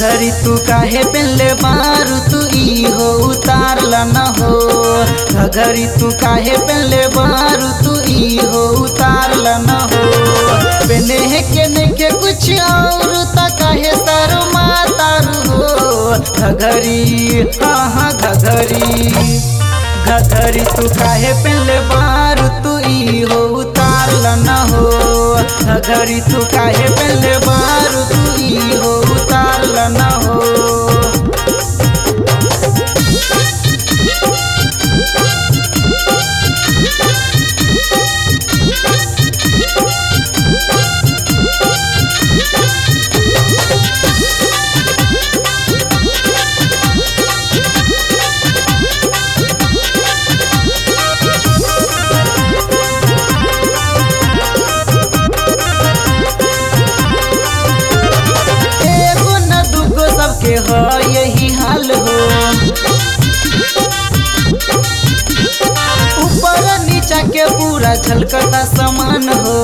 घघरी तू काहे पेले बारू तू ई हो उतारला न हो घघरी तू काहे पेले बारू तू ई हो उतारला न हो पेने है के ने के कुछ और ता काहे सर मातारू हो घघरी हाँ हाँ घघरी घघरी तू काहे पेले बारू तू ई हो उतारला न हो घघरी तू काहे पेले बारू तू ई हो उतारला न हो एगो न दूगो सबके हो यही हाल हो ऊपर नीचा के पूरा झलकता समान हो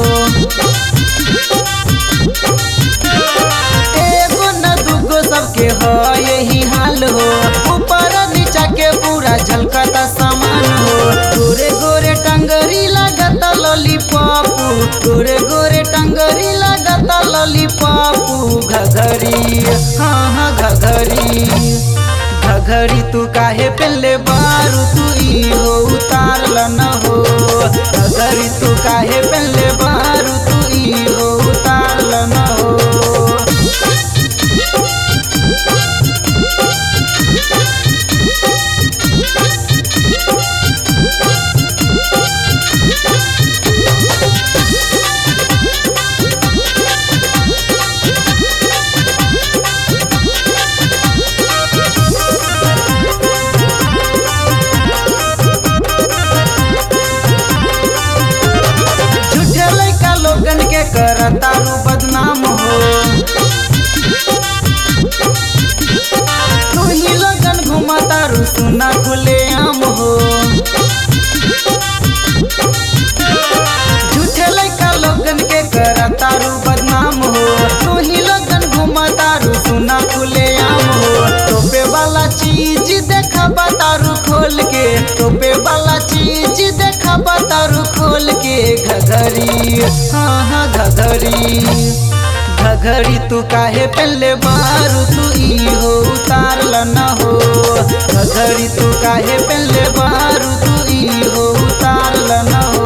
एगो न दूगो सबके हो यही हाल हो ऊपर नीचा के पूरा झलकता समान हो गोरे गोरे टंगरी लगता लॉलीपॉप गोरे गोरे टंगरी लगता लॉलीपॉप घघरी हाँ हाँ घघरी घघरी तू काहे पेले बारू तू ई हो उतारला न हो घघरी तू काहे पेले बारू तू ई हो उतारला न हो झूठे लड़का लोगन के करतारू बदनाम हो तू ही लोगन घुमतारू सुना खुले आम हो झूठे लड़का लोगन के करतारू बदनाम हो तू ही लोगन घुमतारू सुना खुले आम हो टोपे वाला चीज देखा बतारू खोल के टोपे वाला चीज देखा बतारू खोल के घघरी हाँ हाँ घघरी घघरी तू काहे पहले बारू तू ई हो उतारला न हो घघरी तू काहे पहले बारू तू ई हो उतारला न हो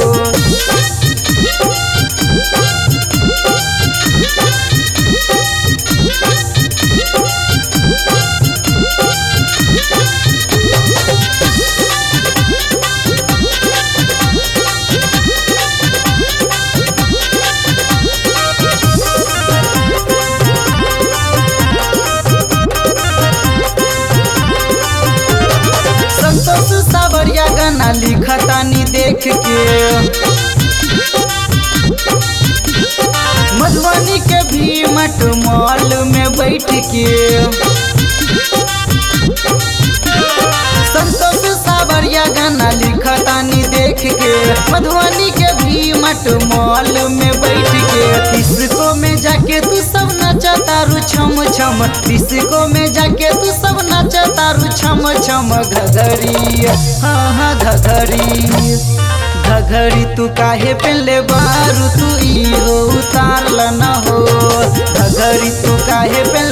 संतोष सावरिया गाना लिखतानी देख के मधुबनी के भी मट मॉल में बैठ के संतोष सावरिया गाना लिखतानी देख के मधुबनी के भी मट मॉल में बैठ के डिस्को में जाके तू सब नचतारू छम छम डिस्को में जाके तू सब नचतारू छम छम घघरी हाँ हाँ घघरी घघरी तू काहे पेले बारू तू ई हो उतारला न हो घघरी तू काहे पेले